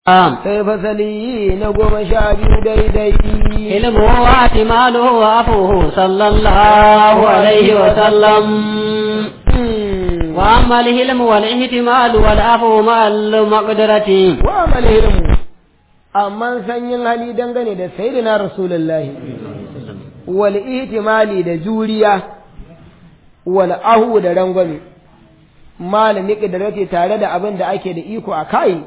sai fasali na goma sha biyu daidai ilmu wa timalu wa afuhu sallallahu alaihi wa sallam wa amma al-hilm wal ihtimal wal afu ma al-maqdarati wa amal hilmu amma sanyin hali dangane da sayyidina rasulullahi wal ihtimali da juriya wal ahu da rangwame malami kidarati tare da abin da ake da iko a kai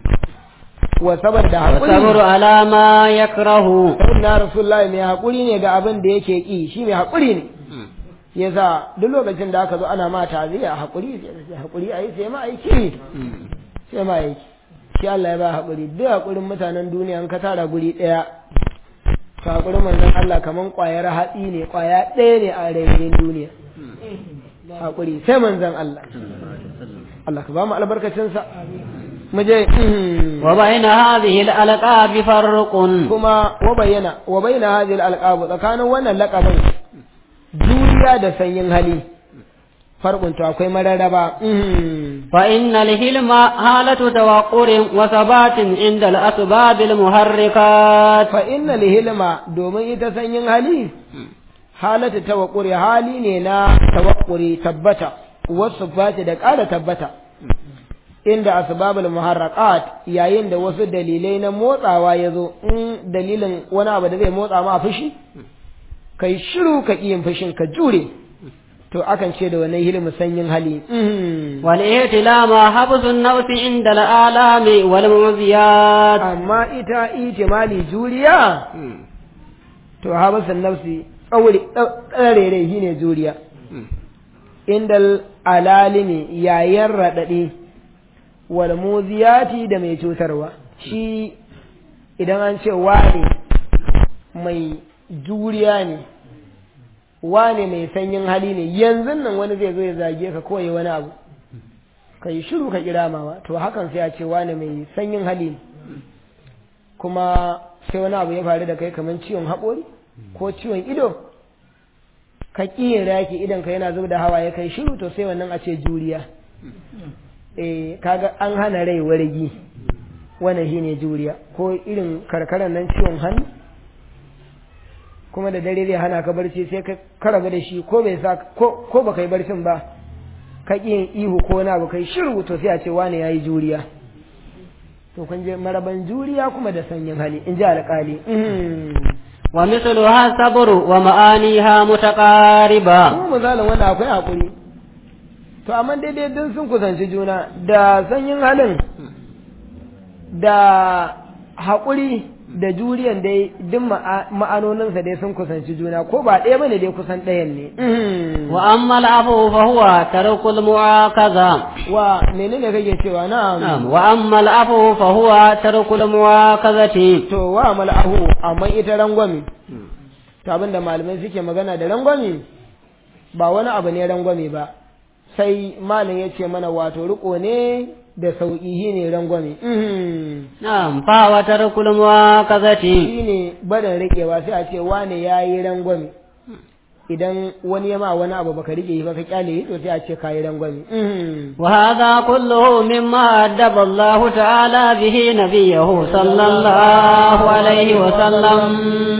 wa saboda haƙuri sabru ala ma yakrahu sayyidina rasulullahi mai haƙuri ne ga abin da yake ki shi mai haƙuri ne yasa duk lokacin da aka zo ana ma taziya haƙuri sai haƙuri ayi sai ma aiki sai ma aiki shi Allah ya ba haƙuri duk haƙurin mutanen duniya in ka tara guri ɗaya ka haƙurin manzon Allah kaman ƙwayar hatsi ne ƙwaya ɗaya ne a rairayin duniya haƙuri sai manzon Allah Allah ka ba mu albarkacinsa mu je wa bayna hadhihi al-alqab farqun kuma wa bayyana wa bayyana hadhihi al-alqab tsakanin wannan laqabin juriya da sanyin hali farkon to akwai mararraba fa inna al-hilma halatu tawaqqurin wa sabatin inda al-asbab al-muharrikat fa inna al-hilma domin ita sanyin hali halatu tawaqquri hali ne na tawaqquri tabbata wasu fati da ƙara tabbata inda asbabul muharraqat yayin da wasu dalilai na motsawa ya zo in dalilin wani abu da zai motsa ma fushi kai shiru ka yin fushin ka jure to akan ce da wannan hilmu sanyin hali wal ihtilama habsun nafsi inda al'alami wal muziyat amma ita itimali juriya to habsun nafsi tsauri tsarere shine juriya inda alalimi yayin radadi wal muziyati da mai cutarwa shi idan an ce wane mai juriya ne wane mai sanyin hali ne yanzu nan wani zai zo ya zage ka koyi wani abu ka yi shiru ka kira mawa to hakan sai a ce wane mai sanyin hali ne kuma sai wani abu ya faru da kai kamar ciwon haƙori ko ciwon ido ka ƙiyin raki idan ka yana zub da hawa ya kai shiru to sai wannan a ce juriya eh kaga an hana rai wargi wannan shine juriya ko irin karkaran nan ciwon hannu kuma da dare zai hana ka barci sai ka karabu da shi ko bai sa ko ko baka yi barcin ba ka ƙi yin ihu ko wani abu kai shiru to sai a ce wane yayi juriya to kun je maraban juriya kuma da sanyin hali in ji alƙali wa mithluha sabru wa ma'aniha mutaqariba kuma misalin wannan akwai hakuri to amma daidai duk sun kusanci juna da sanyin halin da haƙuri da juriyan dai duk ma'anoninsa dai sun kusanci juna ko ba ɗaya bane dai kusan ɗayan ne wa amma al'afu fa huwa tarkul mu'akaza wa menene kake cewa na'am wa amma al'afu fa huwa tarkul mu'akazati to wa mal'ahu amma ita rangwami to abinda malamai suke magana da rangwami ba wani abu ne rangwami ba sai malam ya ce mana wato riko ne da sauƙi shi ne rangwame. Na'am, fa wa tarkul muwakazati. Shi ne barin riƙewa sai a ce wane ya yi rangwame. Idan wani ya ma wani abu baka riƙe ba ka kyale to sai a ce ka yi rangwame. Wa hadha kulluhu mimma addaba Allah ta'ala bihi nabiyahu sallallahu alaihi wa sallam.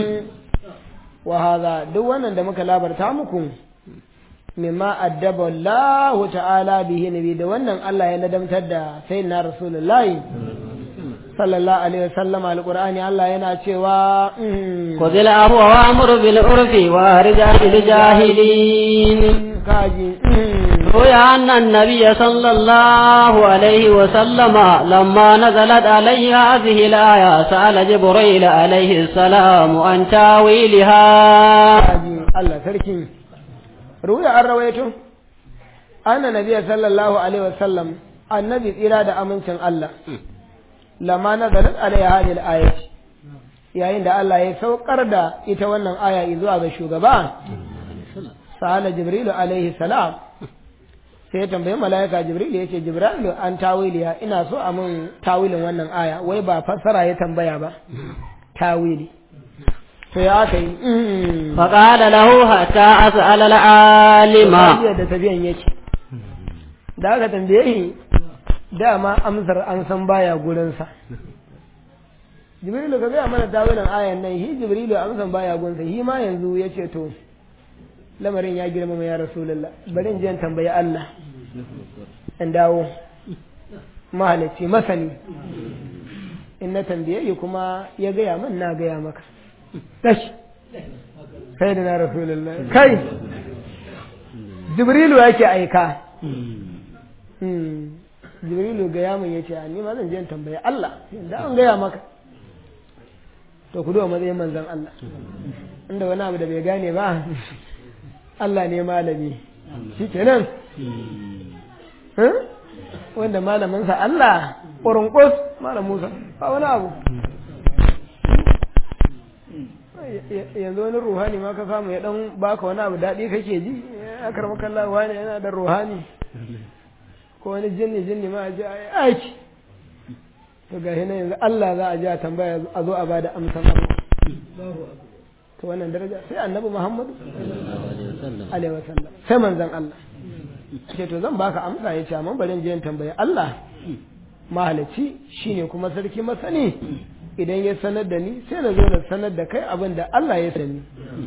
Wa hadha duk wannan da muka labarta muku. mimma addaba Allah ta'ala bihi nabi da wannan Allah ya ladamtar da sayyidina Rasulullahi sallallahu alaihi wasallam alqur'ani Allah yana cewa khudhil afwa wa amur bil urfi wa rida bil jahilin kaji روي أن النبي صلى الله عليه وسلم لما نزلت عليه هذه الآية سأل جبريل عليه السلام عن تاويلها الله سركي ruya an rawaito anna nabiya sallallahu alaihi wasallam annabi tsira da amincin Allah lama nazalat alaiha hadhihi al yayin da Allah ya saukar da ita wannan aya zuwa ga shugaba sa'ala jibril alaihi salam sai ya tambayi malaika jibril yace jibril an tawiliya ina so a mun tawilin wannan aya wai ba fassara ya tambaya ba tawili to ya aka yi faƙada lahu hatta as'ala al'alima da tafiyan yake da aka tambaye shi dama amsar an san baya gurinsa jibrilu ka gaya mana tawilin ayan nan hi jibrilu amsan baya gunsa hi ma yanzu ya ce to lamarin ya girmama ya rasulullah bari in je in tambayi Allah in dawo mahalicci masani in na tambaye yi kuma ya gaya min na gaya maka tashi kai da na rasulullah kai jibrilu yake aika jibrilu gaya min ya ce ni ma zan je in tambayi Allah yanda an gaya maka to ku duba matsayin manzon Allah inda wani abu da bai gane ba Allah ne malami shi kenan wanda malaminsa Allah ƙurunƙus malam Musa ba wani abu yanzu wani ruhani ma ka samu ya dan baka wani abu daɗi kake ji ya karɓi kallon wani yana da ruhani ko wani jinni jinni ma a ji aiki to ga hina yanzu Allah za a ji a tambaya a zo a bada amsan abu to wannan daraja sai annabi Muhammadu alaihi wasallam sai manzon Allah ce to zan baka amsa yace amma bari in je in tambayi Allah mahalici shine kuma sarki masani idan ya sanar da ni sai na zo na sanar da kai abin da Allah ya sani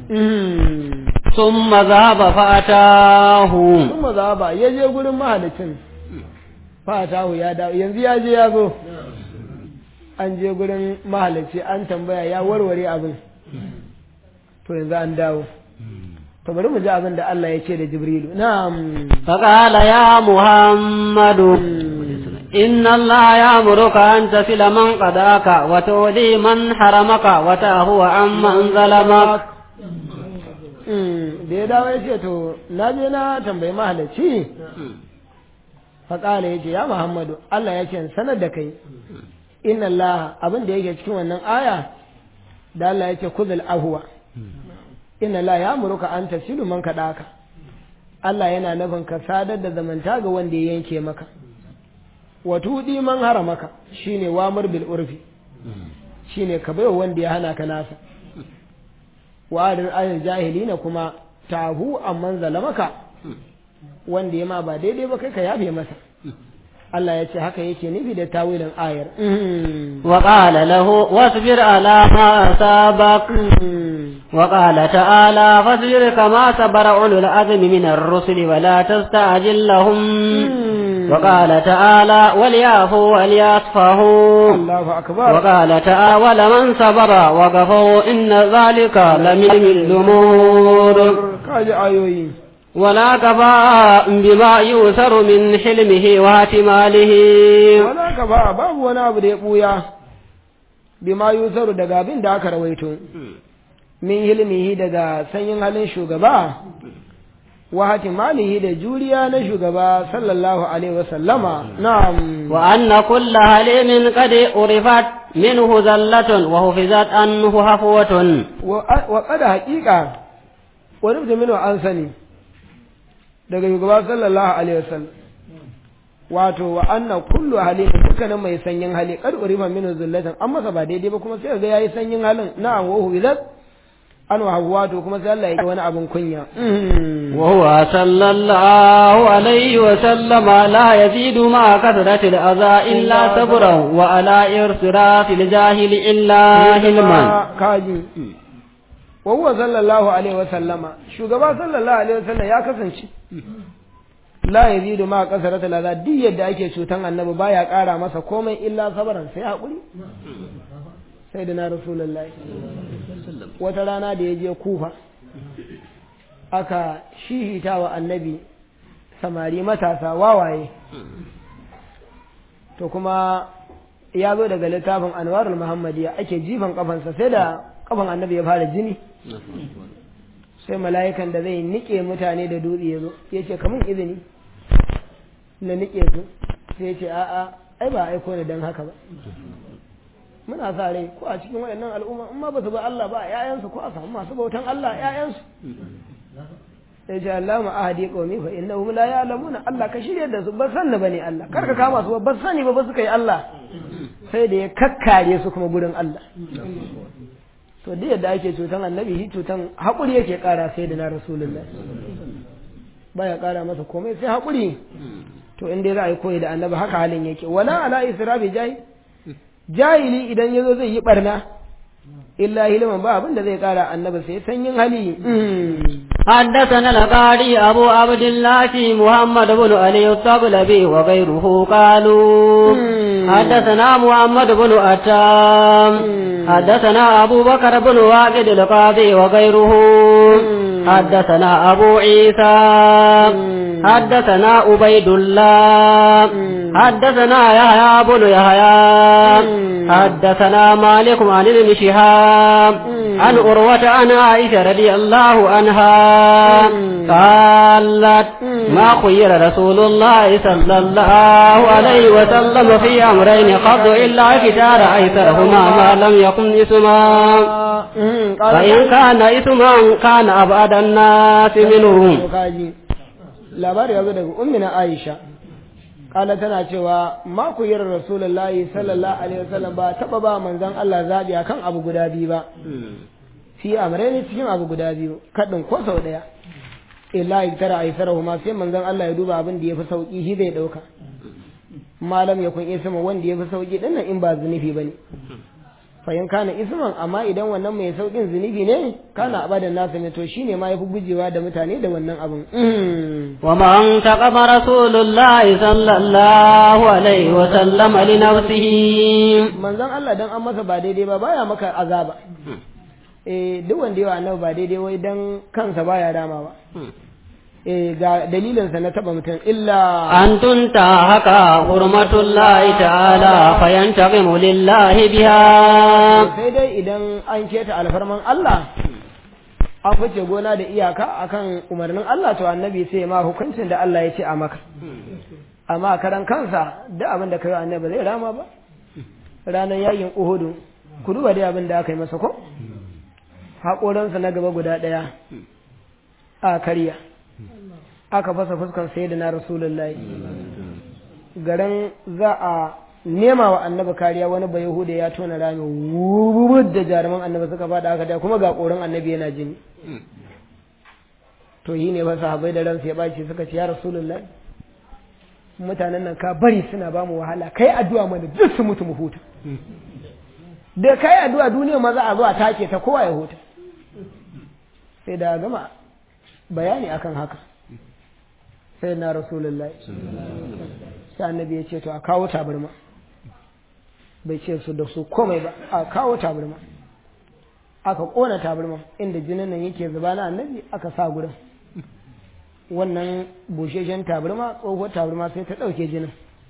ثم ذهب فأتاه ثم ذهب ya je gurin mahalicin fatahu ya dawo yanzu ya je ya zo an je gurin mahalici an tambaya ya warware abin to yanzu an dawo to bari mu ji abin da Allah ya ce da Jibrilu na'am فقال يا محمد إن الله يأمرك أن تصل من قداك وتؤذي من حرمك وتهو عمن ظلمك da ya dawo ya ce to na je na tambayi mahalicci faƙala ya ce ya Muhammadu Allah ya ce sanar da kai inna Allah abin da yake cikin wannan aya da Allah ya ce kuzul ahuwa inna Allah ya muruka an tasilu man kaɗaka Allah yana nufin ka sadar da zamanta ga wanda ya yanke maka wa tudi man haramaka shine wamur bil urfi shine ka baiwa wanda ya hana ka nasa wa adin ayil jahilina kuma tahu amman zalamaka wanda ya ma ba daidai ba kai ka yafe masa Allah ya ce haka yake nufi da tawilin ayar وقال له واصبر على ما أصابك وقال تعالى فاصبر كما صبر أولو العزم من الرسل ولا تستعجل لهم وقال تعالى وليعفوا وليصفحوا الله أكبر وقال تعالى ولمن صبر وغفوا إن ذلك لمن الأمور kaji ayoyi ولا كفى بما يؤثر من حلمه واحتماله wala ka ba babu wani abu da ya buya bima yusaru daga abin da aka rawaito min hilmihi daga sanyin halin shugaba wa hatimalihi da juriya na shugaba sallallahu alaihi wasallama na'am وأن كل حليم قد عرفت منه زلة وحفظت عنه حفوة wa kada haƙiƙa wani mutumin an sani daga shugaba sallallahu alaihi wasallam wato wa anna kullu halin dukkanin mai sanyin hali kad urifa min zullatan an masa ba daidai ba kuma sai ga yayi sanyin halin na'am wa huwilat an wa wato kuma sai Allah ya yi wani abin kunya وهو صلى الله عليه وسلم لا يزيد مع كثرة الأذى إلا صبرا وعلى إرسراف الجاهل إلا علما kaji wa huwa sallallahu alaihi wa sallama shugaba sallallahu alaihi wa sallam ya kasance la yazidu ma kasarata la duk yadda ake cutan annabi baya ƙara masa komai illa sabaran sai hakuri sai da na rasulullahi wata rana da ya je kufa aka shihita wa annabi samari matasa wawaye to kuma ya zo daga littafin anwarul muhammadiya ake jifan kafansa sai da kafan annabi ya fara jini sai mala'ikan da zai nike mutane da dutse ya zo ya ce kamun izini na nike su sai ya ce a'a ai ba aiko ni don haka ba muna sa rai ko a cikin wayannan al'umma in ma ba su ba Allah ba ƴaƴansu ko a samu masu bautan Allah ƴaƴansu ya ce Allah ma ahadi qaumi fa innahum la ya'lamuna Allah ka shirye da su ba sanna bane Allah kar ka kama su ba ba sani ba ba suka yi Allah sai da ya kakkare su kuma gurin Allah to duk yadda ake cutan annabi shi cutan haƙuri yake ƙara sai da na rasulullah baya ƙara masa komai sai haƙuri to in dai za a yi koyi da annabi haka halin yake wala ala israfi jahi jahili idan yazo zai yi barna illa hilman ba abin da zai kara annabi sai sanyin hali حدثنا القاري أبو عبد الله محمد بن علي الطبلبي وغيره قالوا حدثنا محمد بن أتام حدثنا أبو بكر بن واقد القاضي وغيره حدثنا أبو عيسى حدثنا عبيد الله حدثنا يحيى بن يحيى حدثنا مالك عن ابن شهاب عن أروة عن عائشة رضي الله عنها قالت ما خير رسول الله صلى الله عليه وسلم في أمرين قط إلا كتار أيسرهما ما لم يكن اسما فإن كان اسما كان أبعد الناس منهم labari ya zo daga ummina Aisha kala tana cewa ma ku yi rasulullahi sallallahu alaihi wasallam ba taba ba manzon Allah zabi akan abu guda biyu ba fi amrayni cikin abu guda biyu kadin ko sau daya illa tara aisarahu ma sai manzon Allah ya duba abin da yafi sauki shi zai dauka malam ya kun isma wanda yafi sauki din nan in ba zunubi bane fayin kana isman amma idan wannan mai saukin zunubi ne kana abadan nasa ne to shine ma yafi gujewa da mutane da wannan abin wa man taqama rasulullahi sallallahu alaihi wa sallam li nafsihi manzon Allah dan an masa ba daidai ba baya maka azaba eh duk wanda yawa annabi ba daidai wai dan kansa baya dama ba eh ga dalilinsa na taba mutum illa an tunta haka hurmatullahi ta'ala fayantaqimu lillahi biha sai dai idan an keta alfarman Allah an fice gona da iyaka akan umarnin Allah to annabi sai ma hukuncin da Allah ya ce a maka amma karan kansa duk abin da kai annabi zai rama ba ranar yayin Uhudu ku duba dai abin da aka yi masa ko haƙoransa na gaba guda ɗaya a karya aka fasa fuskar sayyidina rasulullahi garin za a nema wa annabi kariya wani bai yahuda ya tona rami wubud da jaruman annabi suka fada aka da kuma ga korin annabi yana jini to yi ne fa sahabbai da ransu ya baci suka ce ya rasulullahi mutanen nan ka bari suna ba mu wahala kai addu'a mana duk su mutu mu huta da kai addu'a duniya ma za a zo a take ta kowa ya huta sai da gama bayani akan haka sai na rasulullahi sai annabi ya ce to a kawo tabarma bai ce su da su komai ba a kawo tabarma aka kona tabarma inda jinin nan yake zuba na annabi aka sa gurin wannan busheshen tabarma tsohuwar tabarma sai ta ɗauke jinin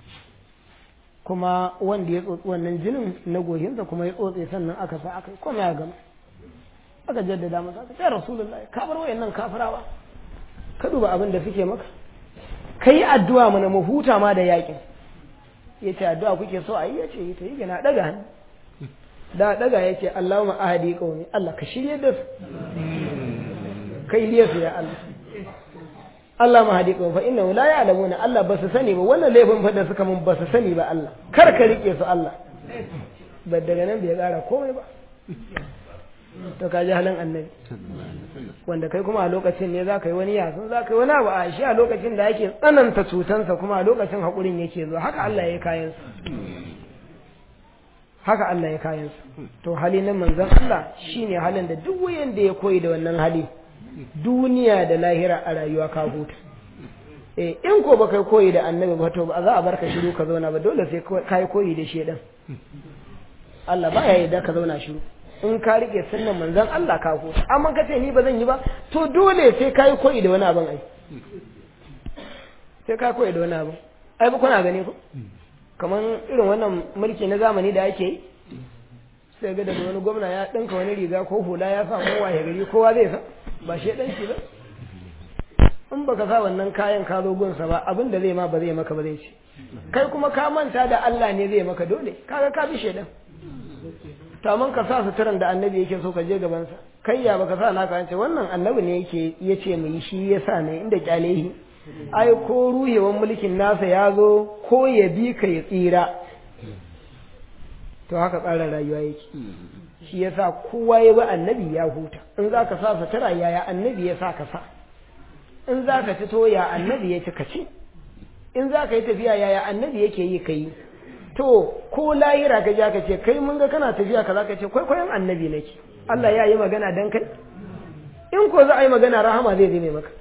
kuma wanda ya tsotsi wannan jinin na gohinsa kuma ya tsotse sannan aka sa aka komai a gama aka jaddada masa aka ce rasulullahi ka bar wayannan kafirawa ka duba abin da suke maka ka yi addu'a mana mu huta ma da yakin ya ce addu'a kuke so a yi ya ce yi ta yi gana daga hannu da daga ya ce Allahumma ahadi qaumi Allah ka shirye da su kai liya su ya Allah Allah ma hadi qaumi fa innahu la ya'lamuna Allah ba su sani ba wannan laifin fa da suka mun ba su sani ba Allah kar ka rike su Allah ba daga nan bai kara komai ba to ka ji halin annabi wanda kai kuma a lokacin ne za ka yi wani yasun za ka yi wani abu a shi a lokacin da yake tsananta cutansa kuma a lokacin haƙurin yake zo haka Allah ya yi kayansa haka Allah ya kayansa to hali na manzon Allah shine halin da duk wayan da ya koyi da wannan hali duniya da lahira a rayuwa ka huta eh in ko baka koyi da annabi ba to ba za a barka shiru ka zauna ba dole sai ka yi koyi da shedan Allah ba ya yarda ka zauna shiru in ka rike sunnan manzon Allah ka huta amma ka ce ni ba zan yi ba to dole sai ka yi koyi da wani abin ai sai ka koyi da wani abin ai ba kuna gani ko kamar irin wannan mulki na zamani da ake yi sai ga daga wani gwamna ya ɗinka wani riga ko hula ya sa kowa ya gari kowa zai sa ba shi ɗan shi ba in baka sa wannan kayan ka zo gunsa ba abin da zai ma ba zai maka ba zai ci kai kuma ka manta da Allah ne zai maka dole kaga ka bi shedan to amma ka sa suturan da annabi yake so ka je gaban sa kai ya baka sa naka ce wannan annabi ne yake yace mu yi shi yasa ne inda kyalehi ai ko ruhewan mulkin nasa ya zo ko ya bi ka ya tsira to haka tsarin rayuwa yake shi yasa kowa ya bi annabi ya huta in za ka sa sutura yaya annabi ya sa ka sa in za ka ci to ya annabi ya ci ka ci in za ka yi tafiya yaya annabi yake yi ka yi to ko lahira ka ja ka ce kai mun ga kana tafiya kaza ka ce kwaikwayon annabi nake Allah ya yi magana dan kai in ko za a yi magana rahama zai zame maka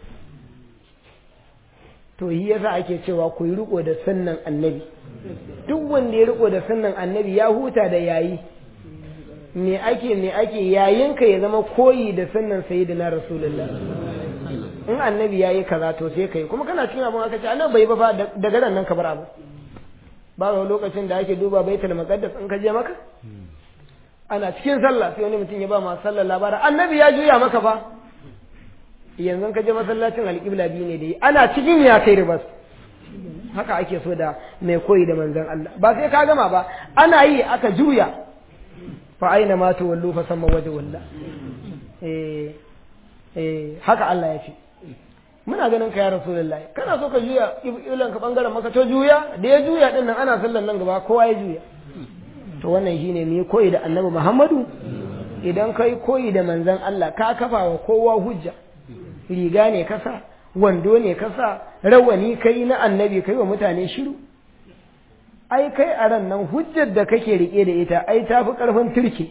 to yi yasa ake cewa ku yi riko da sunnan annabi duk wanda ya riko da sunnan annabi ya huta da yayi me ake me ake yayinka ya zama koyi da sunnan sayyidina rasulullah in annabi yayi kaza to sai kai kuma kana cikin abun aka ce annabi bai ba fa daga ran nan ka bar abu ba ga lokacin da ake duba baitul maqaddas in ka je maka ana cikin sallah sai wani mutum ya ba ma sallar labarin annabi ya juya maka fa yanzu ka je masallacin alƙibla biyu ne da yi ana cikin ya kai ribas haka ake so da mai koyi da manzon Allah ba sai ka gama ba ana yi aka juya fa aina ma tu wallu fa samma waje walla eh eh haka Allah ya ce muna ganin ka ya rasulullahi kana so ka juya ilan ka bangaren maka to juya da ya juya din nan ana sallan nan gaba kowa ya juya to wannan shine mu yi koyi da annabi Muhammadu idan kai koyi da manzon Allah ka kafa wa kowa hujja riga ne kasa wando ne kasa rawani kai na annabi kai wa mutane shiru ai kai a ran nan hujjar da kake rike da ita ai ta fi ƙarfin turke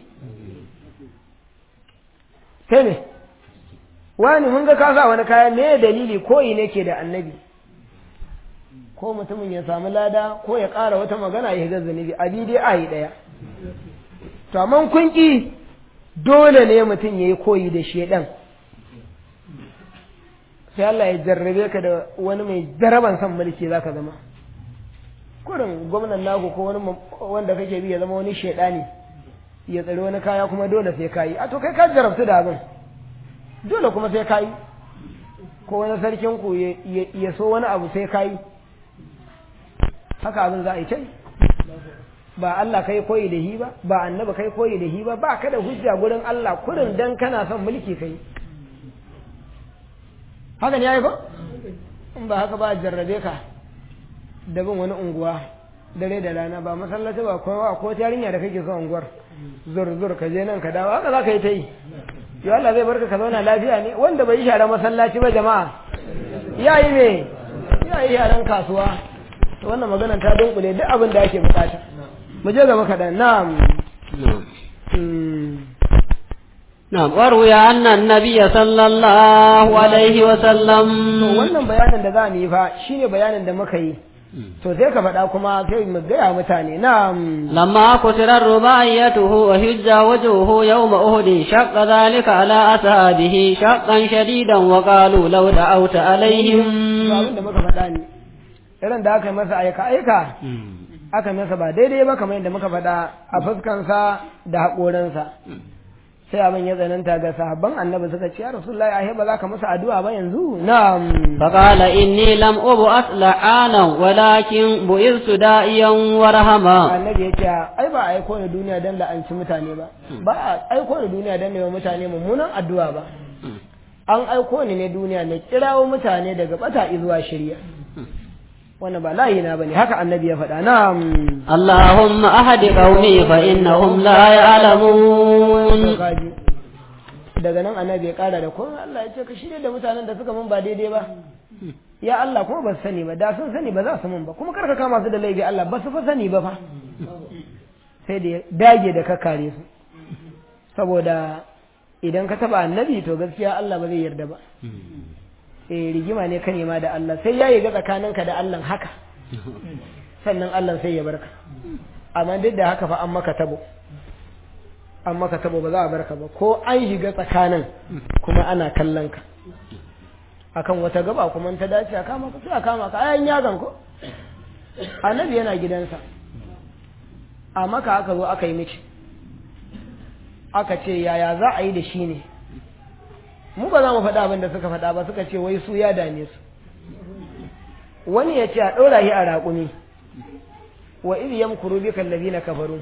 sai ne wani mun ga kasa wani kaya me dalili koyi ne ke da annabi ko mutumin ya samu lada ko ya ƙara wata magana ya ga zunubi abi dai a yi ɗaya to amma kun ƙi dole ne mutum ya yi koyi da shedan sai Allah ya jarrabe ka da wani mai jaraban son mulki zaka zama kurin gwamnan naku ko wani wanda kake bi ya zama wani shedani ya tsari wani kaya kuma dole sai kayi a to kai ka jarabtu da abin dole kuma sai kayi ko wani sarkin ku ya so wani abu sai kayi haka abin za a yi kai ba Allah kai koyi da hi ba ba annabi kai koyi da hi ba ba ka da hujja gurin Allah kurin dan kana son mulki kai haka ne yayi ko in ba haka ba jarrabe ka da bin wani unguwa dare da rana ba masallaci ba kowa ko yarinya da kake son unguwar zur zur ka je nan ka dawo haka za ka yi ta yi yau Allah zai barka ka zauna lafiya ne wanda bai yi share masallaci ba jama'a ya yi me ya yi sharan kasuwa to wannan maganar ta dunkule duk abin da ake bukata mu je gaba kaɗan na'am نعم وروي أن النبي صلى الله عليه وسلم wannan bayanin da za mu yi fa shine bayanin da muka yi to sai ka faɗa kuma sai mu gaya mutane na'am لما كسر رباعيته وهج وجهه يوم أهد شق ذلك على أصحابه شقا شديدا وقالوا لو دعوت عليهم abin da muka faɗa ne irin da aka yi masa aika aika aka masa ba daidai ba kamar yadda muka faɗa a fuskansa da haƙoransa sai abin ya tsananta ga sahabban annabi suka ce ya rasulullahi ahe ba za ka masa addu'a ba yanzu na'am فقال إني لم أبعث لعانا ولكن بعثت داعيا ورحما annabi ya ce ai ba a aiko ni duniya don la'anci mutane ba ba a aiko ni duniya don nema mutane mummunan addu'a ba an aiko ni ne duniya na kirawo mutane daga bata zuwa shirya wannan ba layi na bane haka annabi ya faɗa na'am اللهم أهد قومي فإنهم لا يعلمون kaji daga nan annabi ya kara da kuma Allah ya ce ka shirya da mutanen da suka mun ba daidai ba ya Allah kuma ba su sani ba da sun sani ba za su mun ba kuma karka kama su da laifi Allah ba su fa sani ba fa sai da ya dage da ka kare su saboda idan ka taba annabi to gaskiya Allah ba zai yarda ba eh rigima ne ka nema da Allah sai yayi ga tsakaninka da Allah haka sannan Allah sai ya barka amma duk da haka fa an maka tabo an maka tabo ba za a barka ba ko an shiga tsakanin kuma ana kallon ka akan wata gaba kuma ta dace a kama ka sai a kama ka ayan yagan ko annabi yana gidansa a maka aka zo aka yi miki aka ce yaya za a yi da shi ne mu ba za mu faɗa abin da suka faɗa ba suka ce wai su ya dame su wani ya ce a ɗora shi a raƙumi wa idh yamkuru bika alladhina kafaru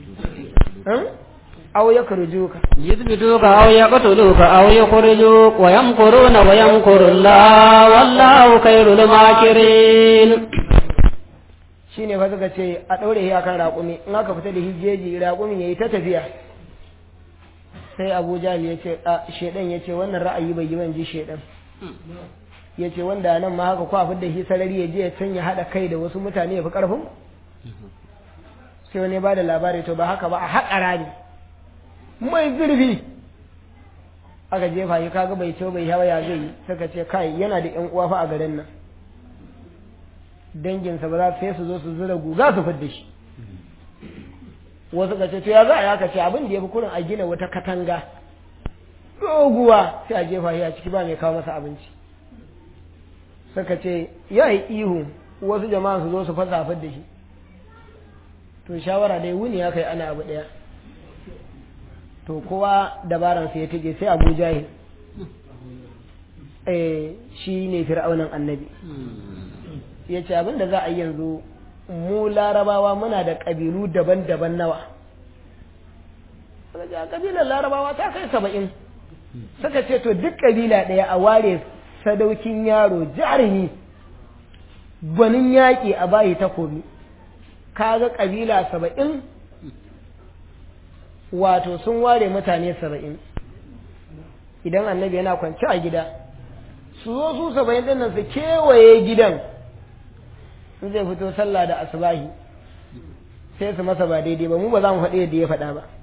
aw yakrujuka يثبتوك أو يقتلوك أو يخرجوك ويمكرون ويمكر الله والله خير الماكرين shine fa suka ce a ɗaure shi akan raƙumi in aka fita da hijeji raƙumin yayi ta tafiya sai Abu Jahl ya ce a shedan ya ce wannan ra'ayi bai yi ban ji shedan ya ce wanda nan ma haka kwa da shi sarari ya je ya can ya haɗa kai da wasu mutane ya fi ƙarfin sai wani ba da labari to ba haka ba a haƙa rami mai zurfi aka jefa shi kaga bai ce bai hawa ya zai yi suka ce kai yana da ƴan uwa fa a garin nan danginsa ba za su sai su zo su zura guga su fidda shi wasu ka ce to ya za a yaka ce abin da ya fi kurin a gina wata katanga doguwa sai a jefa shi a ciki ba mai kawo masa abinci suka ce ya yi ihu wasu jama'a su zo su fasa da shi to shawara dai wuni ya kai ana abu ɗaya to kowa dabaransa ya tike sai abu jahil eh shi ne fir'aunan annabi ya ce abin da za a yi yanzu mu larabawa muna da ƙabilu daban-daban nawa suka ce a ƙabilar larabawa ta kai saba'in suka ce to duk ƙabila ɗaya a ware sadaukin yaro jarumi gwanin yaƙi a bayi takobi kaga ƙabila saba'in wato sun ware mutane saba'in idan annabi yana kwance a gida su zo su saba'in ɗin nan su kewaye gidan in zai fito sallah da asubahi sai su masa ba daidai ba mu ba za mu faɗi yadda ya faɗa ba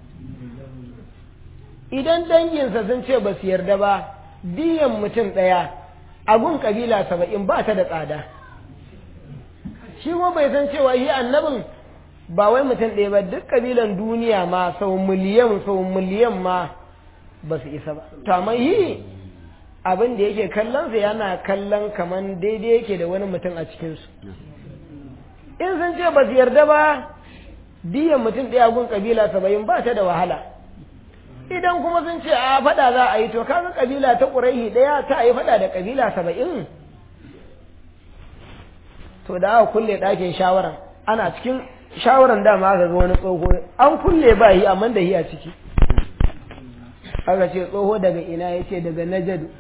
idan danginsa sun ce ba su yarda ba diyan mutum ɗaya agun kabila saba'in ba ta da tsada shi kuma bai san cewa shi annabin ba wai mutum ɗaya ba duk kabilan duniya ma sau miliyan sau miliyan ma ba su isa ba to amma yi abin da yake kallon sa yana kallon kaman daidai yake da wani mutum a cikinsu in sun ce ba su yarda ba diyan mutum ɗaya gun kabila saba'in ba ta da wahala idan kuma sun ce a faɗa za a yi to kaga kabila ta ƙuraihi ɗaya ta yi faɗa da kabila saba'in to da aka kulle ɗakin shawaran ana cikin shawaran dama aka ga wani tsoho an kulle ba yi amma da yi a ciki aka ce tsoho daga ina ya ce daga najadu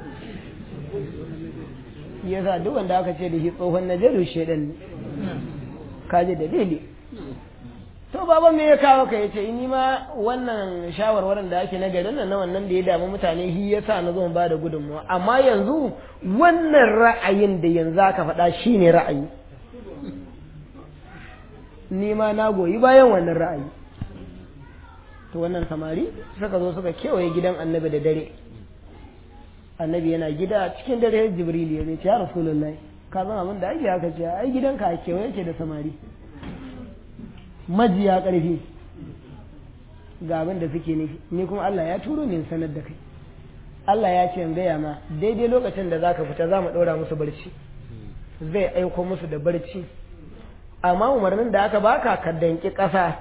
ya sa duk wanda aka ce da shi tsohon najadu shaidan ne kaji dalili to baba me ya kawo ka yace ni ma wannan shawarwarin da ake na garin nan na wannan da ya damu mutane shi yasa na zo ba da gudunmuwa amma yanzu wannan ra'ayin da yanzu aka faɗa shine ra'ayi ni ma na goyi bayan wannan ra'ayi to wannan samari suka zo suka kewaye gidan annabi da dare annabi yana gida cikin dare jibril ya ce ya rasulullahi ka san abin da ake haka ce ai gidanka a kewaye ke da samari majiya ƙarfi ga abin da suke nufi ni kuma Allah ya turo ni sanar da kai Allah ya ce in gaya ma daidai lokacin da zaka fita za mu ɗora musu barci zai aiko musu da barci amma umarnin da aka baka ka danki ƙasa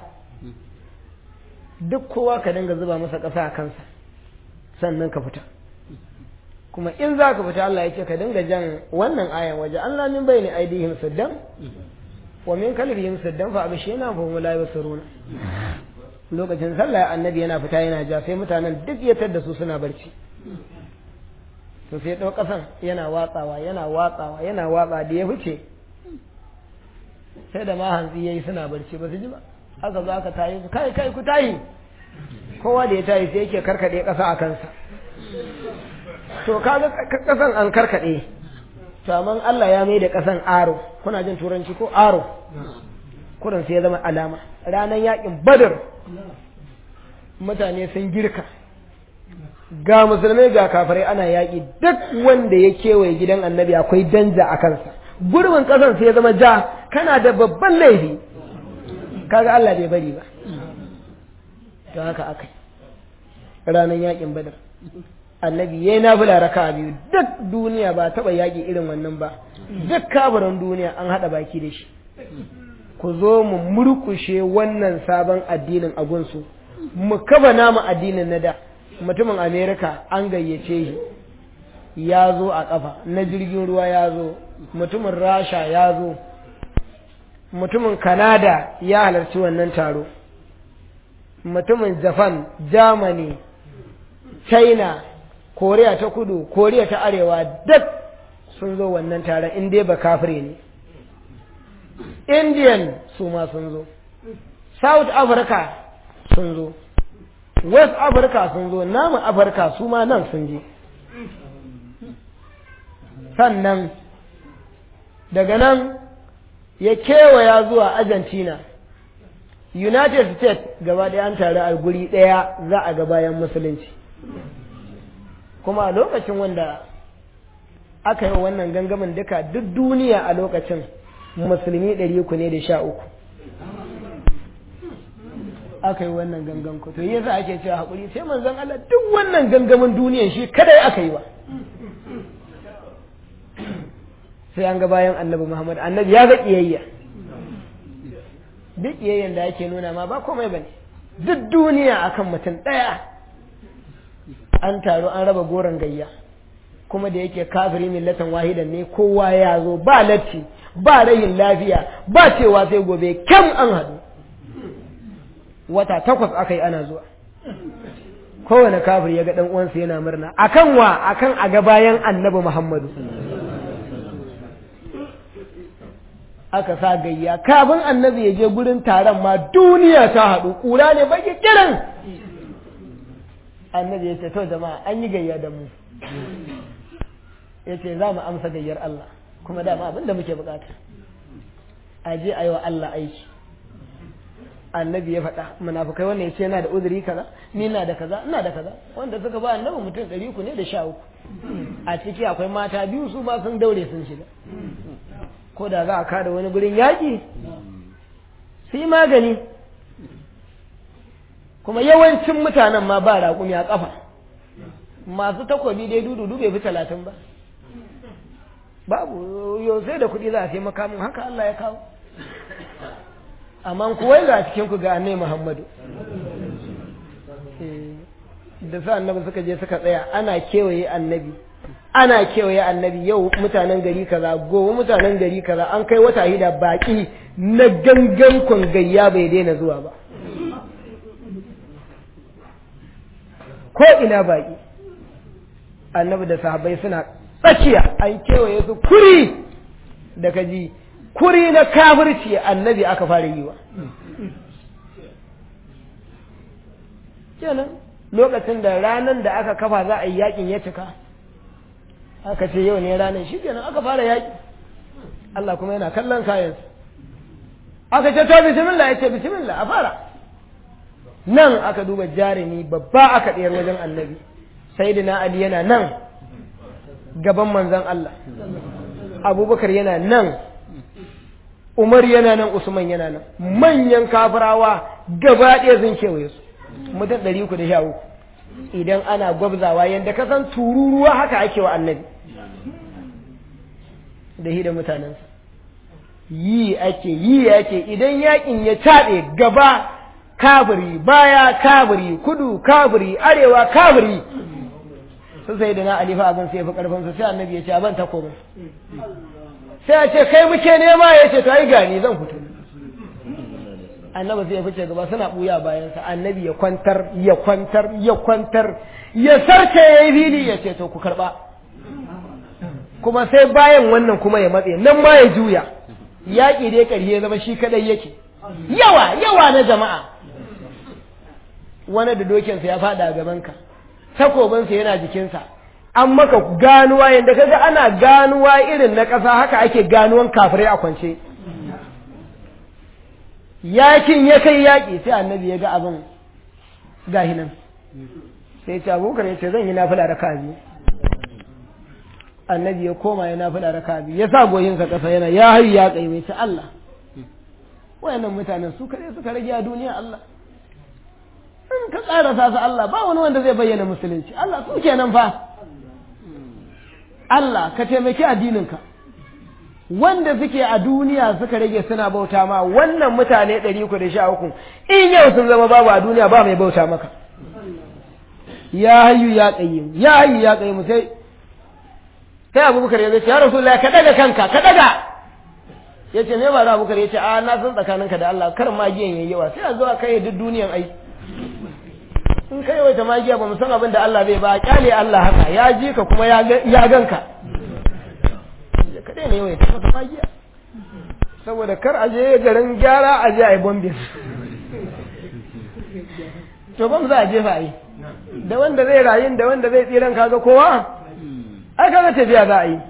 duk kowa ka dinga zuba masa ƙasa a kansa sannan ka fita kuma in za ka fita Allah ya ce ka dinga jan wannan ayan waje Allah min bayni aidihim saddan wa min kalbihim saddan fa abshina fa hum la yusiruna lokacin sallah annabi yana fita yana ja sai mutanen duk ya da su suna barci to sai ɗau ƙasan yana watsawa yana watsawa yana watsa da ya fice sai da ma hantsi yayi suna barci ba su ji ba aka zo aka tayi su kai kai ku tayi kowa da ya tayi sai yake karkade ƙasa a kansa to kaga ƙasan an karkade to amma Allah ya mai da ƙasan aro kuna jin turanci ko aro kurin sai ya zama alama ranar yakin badar mutane sun girka ga musulmai ga kafirai ana yaƙi duk wanda ya kewaye gidan annabi akwai danja a kansa gurbin ƙasan sai ya zama ja kana da babban laifi kaga Allah bai bari ba to haka aka ranar yaƙin badar annabi ya yi nafila raka biyu duk duniya ba taɓa yaƙi irin wannan ba duk kafirin duniya an haɗa baki da shi ku zo mu murkushe wannan sabon addinin a gunsu mu kaba namu addinin na da mutumin amerika an gayyace shi ya zo a ƙafa na jirgin ruwa ya zo mutumin rasha ya zo mutumin kanada ya halarci wannan taro mutumin japan germany china koriya ta kudu koriya ta arewa duk sun zo wannan taron in dai ba kafire ne indian su ma sun zo south africa sun zo west africa sun zo namu afirka su ma nan sun je sannan daga nan ya kewaya zuwa argentina united states gaba ɗaya an taru a guri ɗaya za a ga bayan musulunci kuma a lokacin wanda aka yi wannan gangamin duka duk duniya a lokacin musulmi ɗari uku ne da sha uku aka yi wannan gangan ku to yasa ake cewa haƙuri sai manzon Allah duk wannan gangamin duniyan shi kadai aka yi wa sai an ga bayan annabi Muhammad annabi ya ga kiyayya duk kiyayyan da ake nuna ma ba komai bane duk duniya akan mutum ɗaya an taru an raba goron gayya kuma da yake kafiri millatan wahidan ne kowa ya zo ba latti ba rayin lafiya ba cewa sai gobe kyam an haɗu wata takwas aka yi ana zuwa kowane kafir ya ga ɗan uwansa yana murna akan wa akan a ga bayan annabi muhammadu aka sa gayya kafin annabi ya je gurin taron ma duniya ta haɗu ƙura ne baki kiran annabi ya ce to jama'a an yi gayya da mu ya ce za mu amsa gayyar Allah kuma dama abin da muke bukata a je a yi wa Allah aiki annabi ya faɗa munafukai wannan ya ce yana da uzuri kaza ni na da kaza ina da kaza wanda suka ba annabi mutum ɗari uku ne da sha uku a ciki akwai mata biyu su ma sun daure sun shiga ko da za a kada wani gurin yaƙi su yi magani kuma yawancin mutanen ma ba raƙumi a ƙafa masu takobi dai dudu bai fi talatin ba babu yau sai da kuɗi za a sai makamin haka Allah ya kawo amma kuwai ga cikin ku ga annai Muhammadu da sa annabi suka je suka tsaya ana kewaye annabi ana kewaye annabi yau mutanen gari kaza gobe mutanen gari kaza an kai wata hida baki na gangan kwangayya bai daina zuwa ba ko ina baki annabi da sahabbai suna tsakiya an kewaye su kuri da kaji kuri na kafirci annabi aka fara yi wa kenan lokacin da ranar da aka kafa za a yi yakin ya cika aka ce yau ne ranar shi kenan aka fara yaki Allah kuma yana kallon kayan aka ce to bismillah ya ce bismillah a fara nan aka duba jarumi babba aka ɗayar wajen annabi sayyidina ali yana nan gaban manzon Allah abubakar yana nan umar yana nan usman yana nan manyan kafirawa gaba ɗaya sun kewaye su mutum ɗari uku da sha uku idan ana gwabzawa yadda ka san tururuwa haka ake wa annabi da hi da mutanensa yi ake yi ake idan yakin ya caɗe gaba kabiri baya kabiri kudu kabiri arewa kabiri sun sai da na alifa abin sai fi karfinsa sai annabi ya ce abin takobin sai ya ce kai muke nema ya ce to ai gani zan fito annabi sai ya fice gaba suna buya bayansa annabi ya kwantar ya kwantar ya kwantar ya sarce ya yi fili ya ce to ku karba kuma sai bayan wannan kuma ya matse nan ma ya juya yaƙi dai ƙarye zama shi kadai yake yawa yawa na jama'a wani da dokinsa ya faɗa a gabanka takobinsa yana jikinsa an maka ganuwa yadda kaga ana ganuwa irin na ƙasa haka ake ganuwan kafirai a kwance yakin ya kai yaƙi sai annabi ya ga abin gahi nan sai ce abubakar ya ce zan yi nafila da kazi annabi ya koma ya nafila da kazi ya sa goyinsa ƙasa yana ya hayu ya kai mai ce Allah wayannan mutanen su kare suka rage a duniya Allah in ka ƙarasa su Allah ba wani wanda zai bayyana musulunci Allah su kenan fa Allah ka taimaki addininka wanda suke a duniya suka rage suna bauta ma wannan mutane ɗari uku da sha uku in yau sun zama babu a duniya ba mai bauta maka ya hayyu ya qayyim ya hayyu ya qayyim sai sai abubakar ya ce ya rasulullahi ka daga kanka ka daga ya ce me ba da abubakar ya ce a na san tsakaninka da Allah kar magiyan yayi yawa sai a zo a kai duk duniyan ai in kai yawaita magiya ba mu san abin da Allah bai ba kyale Allah haka ya ji ka kuma ya ganka ka daina yawaita masa magiya saboda kar a je garin gyara a je a yi bombin to bam za a jefa yi da wanda zai rayu da wanda zai tsiran kaga kowa ai kaga tafiya za a yi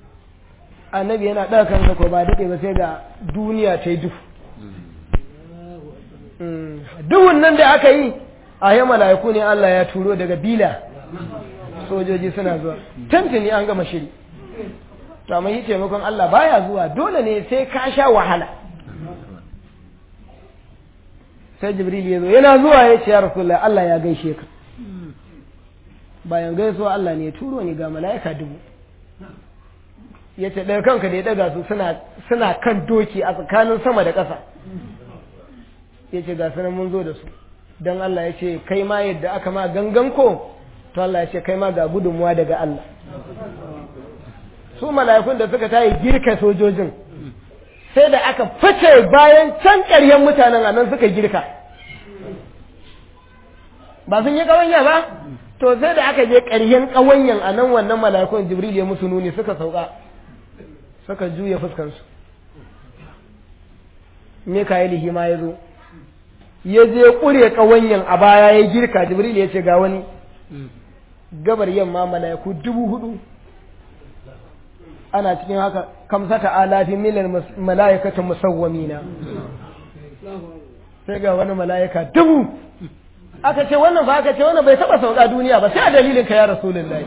annabi yana ɗaga kansa ko ba daɗe ba sai ga duniya ta yi duhu duhun nan da aka yi a yi mala'iku ne Allah ya turo daga bila sojoji suna zuwa tantini an gama shiri to amma yi taimakon Allah baya zuwa dole ne sai ka sha wahala sai jibril ya zo yana zuwa ya ce ya rasulullah Allah ya gaishe ka bayan gaisuwa Allah ne ya turo ni ga mala'ika dubu ya ce ɗaya kanka da ya ɗaga su suna kan doki a tsakanin sama da ƙasa ya ce ga sunan mun zo da su don Allah ya ce kai ma yadda aka ma gangan ko to Allah ya ce kai ma ga gudunmuwa daga Allah su mala'ikun da suka tayi girka sojojin sai da aka fice bayan can ƙaryen mutanen a nan suka girka ba sun yi ƙawanya ba to sai da aka je ƙaryen ƙawanyan a nan wannan mala'ikun jibril ya musu nuni suka sauka suka juya fuskansu Mika'ilihi ma ya zo ya je ƙure ƙawanyan a baya ya girka jibril ya ce ga wani gabar yamma mala'iku dubu hudu ana cikin haka kamsata alafi milal mala'ikatan musawwamina sai ga wani mala'ika dubu aka ce wannan ba aka ce wannan bai taba sauka duniya ba sai a dalilin ka ya rasulullahi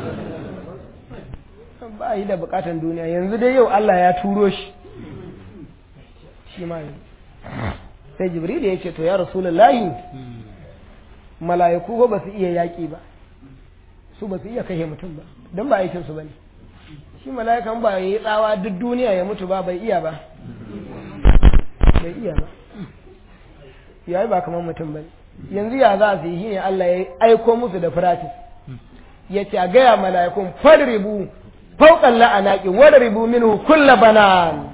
ba yi da bukatan duniya yanzu dai yau Allah ya turo shi shi ma sai jibril ya ce to ya rasulullahi mala'iku ba su iya yaƙi ba su ba su iya kashe mutum ba don ba aikinsu ba ne shi mala'ikan ba ya yi tsawa duk duniya ya mutu ba bai iya ba bai iya ba ya yi ba kamar mutum ba yanzu ya za su yi shi ne Allah ya aiko musu da firatis ya ce a gaya mala'ikun fadribu fauƙan la'anaƙi wadribu minhu kulla banan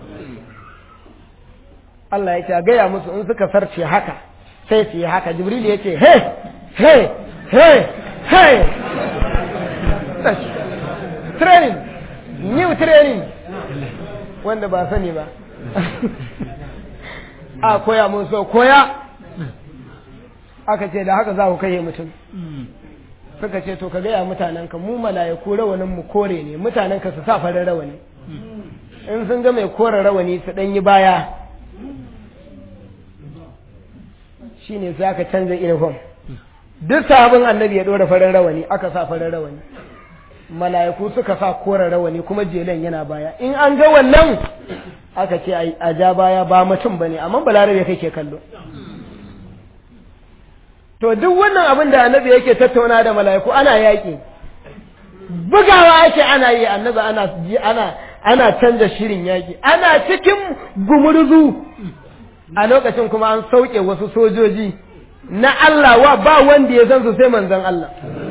Allah ya ce a gaya musu in suka sarce haka sai su yi haka jibril ya ce he he he he training new training wanda ba sani ba a koya mun so koya aka ce da haka za ku kai mutum suka ce to ka gaya mutanenka mu mala'iku rawanin mu kore ne mutanenka su sa farin rawani in sun ga mai kore rawani su ɗan yi baya shine sai aka canza uniform duk sabon annabi ya ɗora farin rawani aka sa farin rawani mala'iku suka sa kore rawani kuma jelen yana baya in an ga wannan aka ce a ja baya ba mutum bane amma balarabe kake kallo to duk wannan abin da annabi yake tattauna da mala'iku ana yaƙi bugawa ake ana yi annabi ana ana ana canza shirin yaƙi ana cikin gumurzu a lokacin kuma an sauke wasu sojoji na Allah wa ba wanda ya san su sai manzon Allah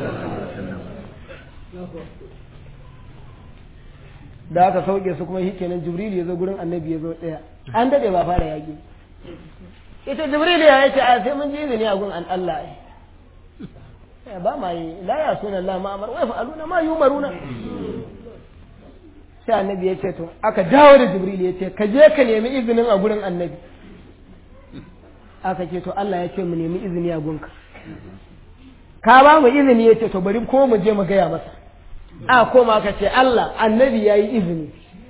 da aka sauke su kuma shi kenan jibril ya zo gurin annabi ya zo ɗaya an daɗe ba fara yaƙi ita jibril ya yace a sai mun ji izini a gun an Allah ai ba ma yi la ya suna Allah ma amar wai fa'aluna ma yumaruna sai annabi ya ce to aka dawo da jibril ya ce ka je ka nemi izinin a gurin annabi aka ce to Allah ya ce mu nemi izini a gunka ka ba mu izini ya ce to bari ko mu je mu gaya masa a koma ka ce Allah annabi ya yi izini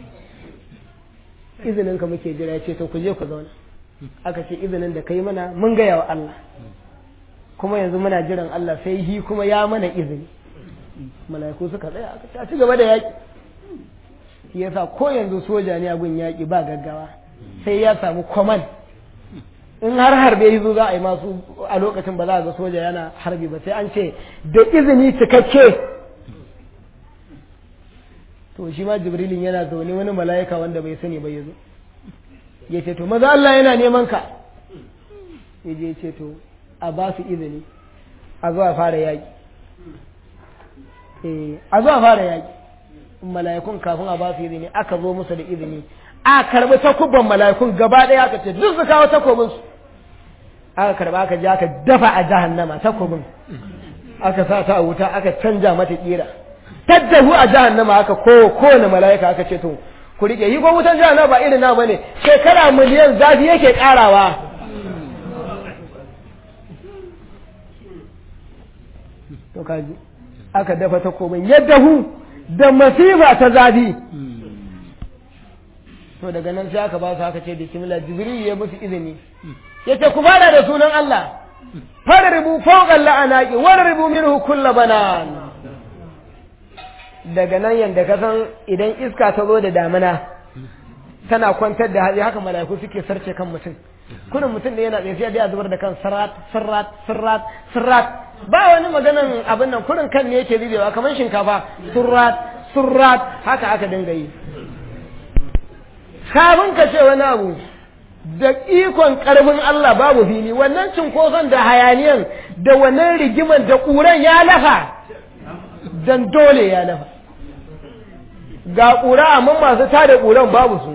izinin ka muke jira ya ce to ku je ku zauna aka ce izinin da kai mana mun gaya wa Allah kuma yanzu muna jiran Allah sai hi kuma ya mana izini mala'iku suka tsaya aka ta ci gaba da yaƙi shi yasa ko yanzu soja ne a gun yaƙi ba gaggawa sai ya samu command in har harbe yi za a yi masu a lokacin ba za a ga soja yana harbi ba sai an ce da izini cikakke to shi ma jibrilin yana zaune wani mala'ika wanda bai sani ba ya zo ya ce to maza Allah yana neman ka ya je ce to a ba su izini a zuwa fara yaƙi a zuwa fara yaƙi mala'ikun kafin a ba su izini aka zo musu da izini a karbi takubban mala'ikun gaba ɗaya aka ce duk su kawo takobin su aka karba aka je aka dafa a jahannama takobin aka sa ta a wuta aka canja mata kira taddahu a jahannama aka ko kowane mala'ika aka ce to ku rike yi ko wutan jahannama ba irin na bane shekara miliyan zafi yake karawa to kaji aka dafa takobin yadda hu da masifa ta zafi to daga nan sai aka ba su haka ce bismillah jibril ya musu izini yace ku fara da sunan Allah farribu fawqa la'anaqi warribu minhu kull banan daga nan yanda ka san idan iska ta zo da damina tana kwantar da hali haka mala'iku suke sarce kan mutum kunin mutum da yana tsaye sai ya zubar da kan sarrat sarrat sarrat sarrat ba wani maganan abin nan kurin kan ne yake zubewa kamar shinkafa surrat surrat haka aka dinga yi kafin ka ce wani abu da ikon karfin Allah babu fili wannan cinkoson da hayaniyan da wannan rigiman da ƙuran ya lafa dan dole ya lafa ga ƙura amma masu tada ƙuran babu su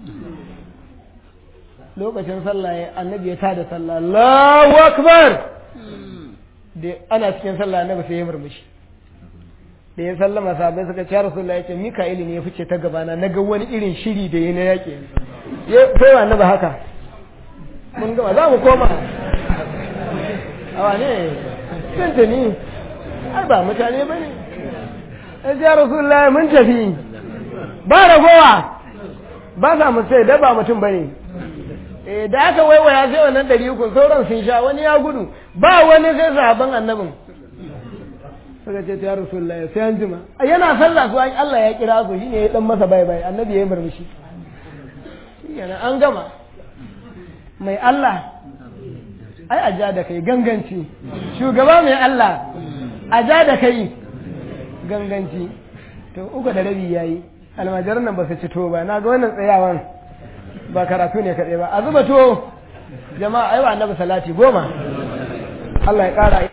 lokacin sallah ya annabi ya tada sallah Allahu akbar da ana cikin sallah annabi sai ya murmushi da ya sallama sahabbai suka ce rasulullahi yace mika'ili ne ya fice ta gabana na ga wani irin shiri da ya na yaƙi ya sai wa annabi haka mun gama za mu koma awa ne tuntuni ai ba mutane ba ne ya rasulullahi mun tafi ba ragowa ba sa mu sai da ba mutum ba ne da aka waiwaya sai wannan ɗari uku sauran sun sha wani ya gudu ba wani sai sahaban annabin suka ce ta rasulullah sai an jima yana sallah su Allah ya kira su shine ya dan masa bai bai annabi ya yi murmushi yana an gama mai Allah ai a ja da kai ganganci shugaba mai Allah a ja da kai ganganci to uku da rabi yayi almajiran nan ba su ci to ba na ga wannan tsayawan ba karatu ne kaɗai ba a zuba to jama'a aiwa annabi salati goma Allah ya ƙara